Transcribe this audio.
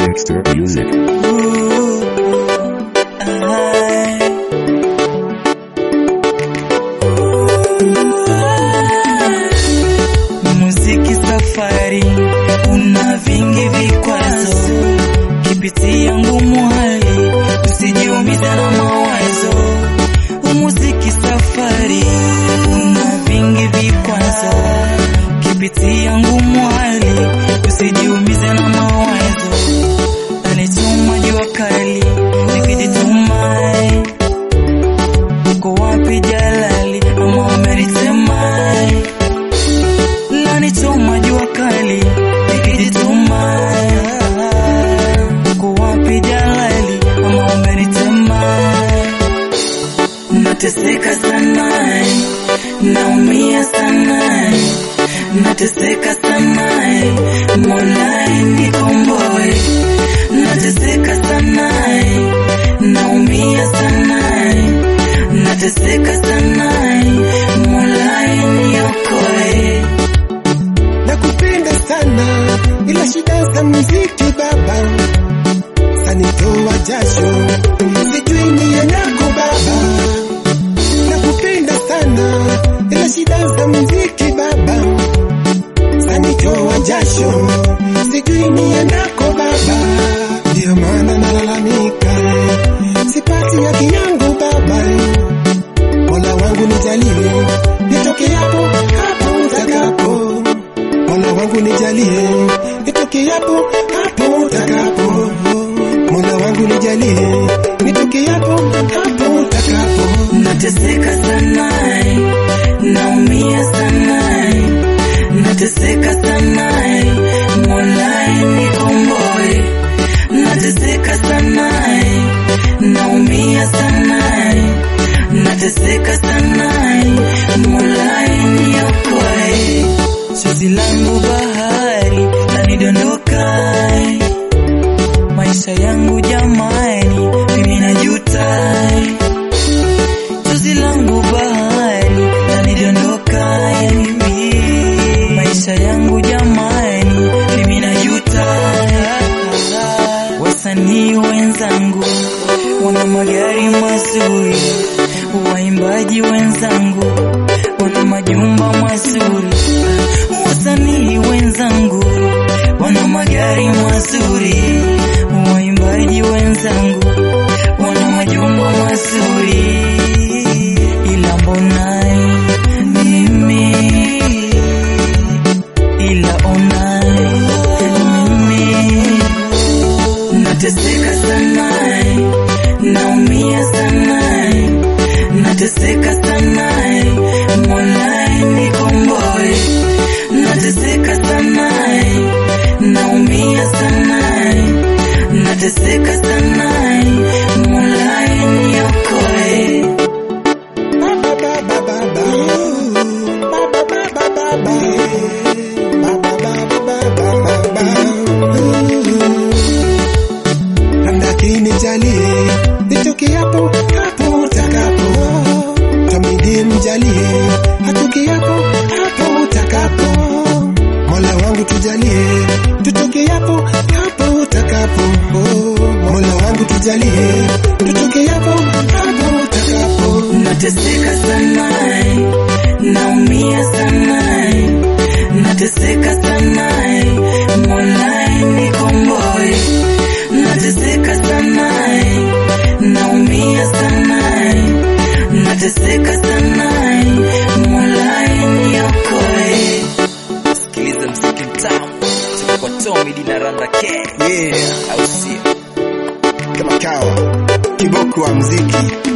Dexter Music. Muziki safari una vingi vikwazo, kipitia ngumu hali usijiumiza na mawazo. Muziki safari una vingi vikwazo, kipitia ngumu hali usijiumize na mawazo. Anichoma jua kali nikijituma, uko wapi Jalali ama umenitema? Lanichoma jua kali nikijituma, uko wapi Jalali ama umenitema? Nateseka sana, naumia sana, nateseka sana, Mola nikomboe. Nateseka sana, naumia sana, nateseka sana, Mola niokoe. nakupenda sana ila shida za muziki baba sanitoa jasho sijui niendako baba nakupenda sana ila shida za muziki baba sanitoa jasho sijui niendako baba ndiyo maana nalalamika sipati haki yangu baba mola wangu nijalie nitoke hapo hapo utakapo Mola wangu nijalie nitoke hapo hapo utakapo. Mola wangu nijalie nitoke hapo hapo utakapo. Nateseka sana, naumia sana, nateseka sana, Mola nikomboe. Nateseka sana, naumia sana, nateseka sana, Mola niokoe. Chozi langu bahari lanidondoka, maisha yangu jamani, mimi najuta chozi langu bahari lanidondoka hivi, maisha yangu jamani, mimi najuta. Wasanii wenzangu wana magari mazuri, waimbaji wenzangu wana majumba mazuri, wasanii wenzangu wana magari mazuri, waimbaji wenzangu wana majumba mazuri, ila mbona mimi, ila ona mimi nateseka sana, naumia sana, nateseka sana, Mola nikomboe. Nateseka sana, naumia sana, nateseka sana, Mola niokoe. Baba baba baba. Baba baba baba. Baba baba baba baba. Labda kinijalie nitoke hapo hapo utakapo. Tamidi mjalie atoke hapo hapo utakapo. Mola wangu tujalie tutoke hapo hapo utakapo. Mola wangu tujalie tutoke hapo hapo utakapo. Nateseka sana, naumia sana, nateseka sana, Mola nikomboe. Nateseka sana, naumia sana, nateseka sana, Mola niokoe. Sikiliza mziki mtamu kutoka kwa Tommy Dina Randa K. Yeah, Au sio? kama kawa kiboko wa mziki